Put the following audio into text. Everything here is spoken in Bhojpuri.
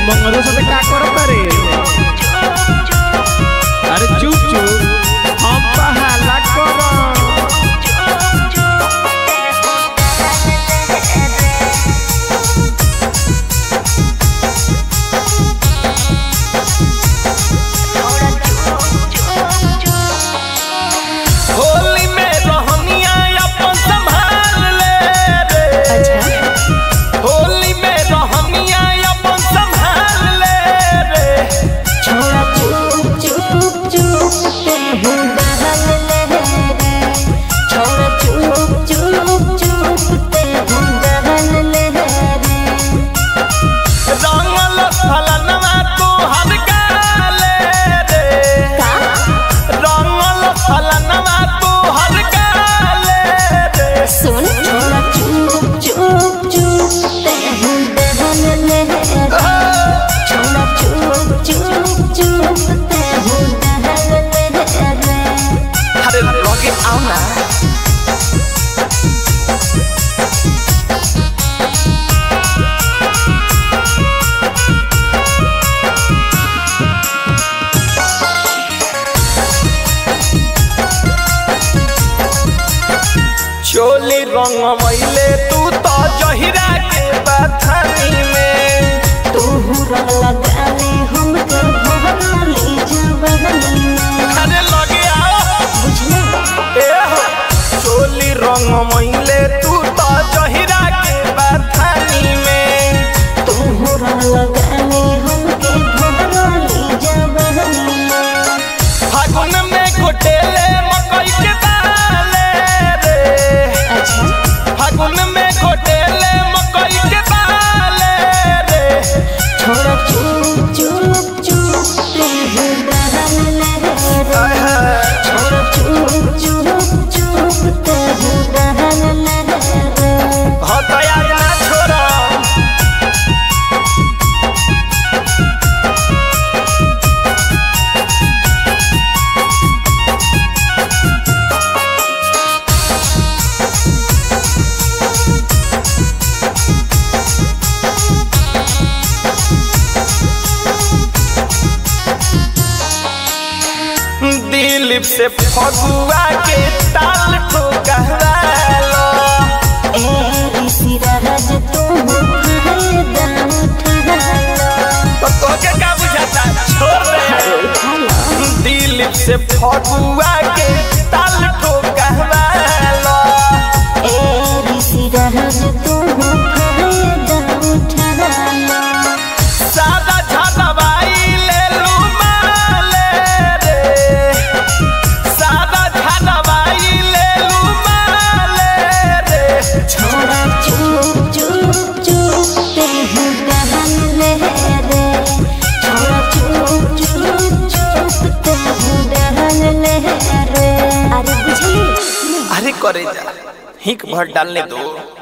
मंगलो साथे का करत रे अरे चुप चुप हम पहाला करम होली में रहनिया अपन संभाल ले रे होली में रहनिया अपन संभाल ले रे छोड़ा चुप चुप चुप ते हूँ बहल ले रे छोड़ा चुप चुप चुप ते हूँ बहल ले रे रंगल फलनवा तू हर गाले रे का रंगल फलनवा तू हर गाले रे सुन छोड़ा चुप चुप चुप ते हूँ बहल ले रे छोड़ा चुप चुप चुप ते हूँ बहल ले रे अरे लगे आओ ना चोली रंग मैले तू तो जहिरा के बथनी में तू रंग लगाले हमके भरली जवानी में अरे लगे आओ बुझले ए हो चोली रंग मैले तू तो जहिरा के बथनी में तू रंग लगाले हमके भरली जवानी में फागुन में घोटेले मकई के दाले रे अच्छा फागुन में घोटेले मकई के दाले रे छोड़ा चुप चुप चुप ते हूँ बहल ले रे छोड़ा चुप चुप चुप ते हूँ बहल ले रे हो दया ना छोड़ा दिलीप से फगुआ के ताल ठोकवालो ए ऋषि राज तू फायदा उठालो तो तोके का बुझाता छोड़ दे उठालो दिलीप से फगुआ के ताल ठोकवालो ए ऋषि राज तू फायदा उठालो सादा झादवाई ले लू माले रे सादा झादवाई ले लू माले रे छोड़ा चुप चुप चुप ते हूँ बहन ले रे छोड़ा चुप चुप चुप ते हूँ बहन ले रे अरे बुझली अरे करे जा हिक भर डालने दो